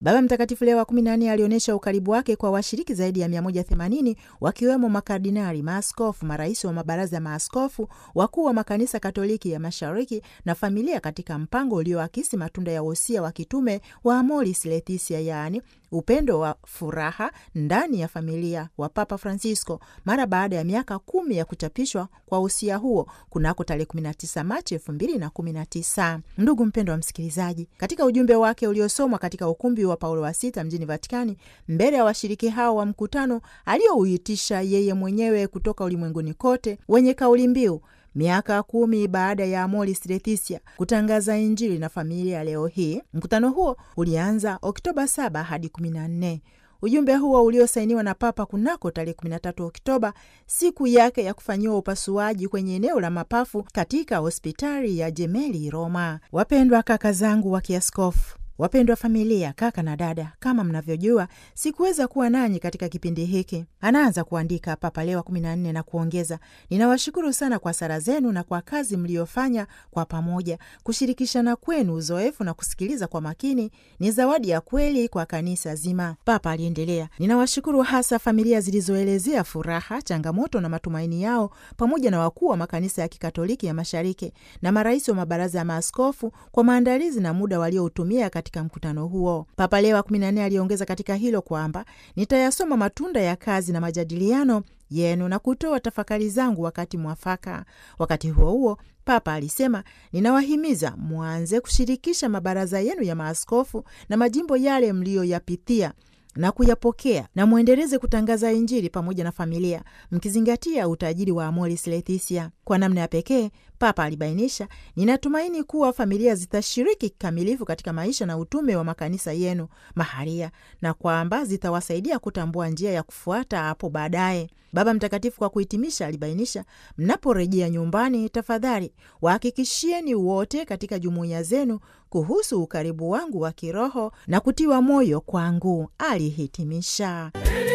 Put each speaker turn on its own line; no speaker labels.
Baba Mtakatifu Leo wa 14 alionyesha ukaribu wake kwa washiriki zaidi ya 180 wakiwemo makardinali, maaskofu, marais wa mabaraza ya maaskofu, wakuu wa makanisa Katoliki ya Mashariki na familia, katika mpango ulioakisi matunda ya wosia wa kitume wa Amoris Laetitia, yaani upendo wa furaha ndani ya familia wa Papa Francisco mara baada ya miaka kumi ya kuchapishwa kwa usia huo kunako tarehe 19 Machi 2019. Ndugu mpendo wa msikilizaji, katika ujumbe wake uliosomwa katika ukumbi wa Paulo wa Sita mjini Vatikani mbele ya washiriki hao wa mkutano aliouitisha yeye mwenyewe kutoka ulimwenguni kote wenye kauli mbiu miaka kumi baada ya Amoris Laetitia kutangaza Injili na familia leo hii. Mkutano huo ulianza Oktoba 7 hadi 14. Ujumbe huo uliosainiwa na Papa kunako tarehe 13 Oktoba, siku yake ya kufanyiwa upasuaji kwenye eneo la mapafu katika hospitali ya Jemeli Roma. Wapendwa kaka zangu wa kiaskofu Wapendwa familia, kaka na dada, kama mnavyojua, sikuweza kuwa nanyi katika kipindi hiki. Anaanza kuandika Papa Leo wa 14 na kuongeza, ninawashukuru sana kwa sala zenu na kwa kazi mliyofanya kwa pamoja. Kushirikishana kwenu uzoefu na kusikiliza kwa makini ni zawadi ya kweli kwa kanisa zima. Papa aliendelea, ninawashukuru hasa familia zilizoelezea furaha, changamoto na matumaini yao, pamoja na wakuu wa makanisa ya Kikatoliki ya Mashariki na marais wa mabaraza ya maaskofu kwa maandalizi na muda walioutumia katika mkutano huo. Papa Leo wa 14 aliongeza katika hilo kwamba nitayasoma matunda ya kazi na majadiliano yenu na kutoa tafakari zangu wakati mwafaka. Wakati huo huo, Papa alisema, ninawahimiza mwanze kushirikisha mabaraza yenu ya maaskofu na majimbo yale mliyoyapitia na kuyapokea na mwendeleze kutangaza Injili pamoja na familia, mkizingatia utajiri wa Amoris Laetitia. Kwa namna ya pekee, Papa alibainisha, ninatumaini kuwa familia zitashiriki kikamilifu katika maisha na utume wa makanisa yenu maharia na kwamba zitawasaidia kutambua njia ya kufuata hapo baadaye. Baba Mtakatifu kwa kuhitimisha, alibainisha, mnaporejea nyumbani, tafadhali wahakikishieni wote katika jumuiya zenu kuhusu ukaribu wangu wa kiroho na kutiwa moyo kwangu, alihitimisha.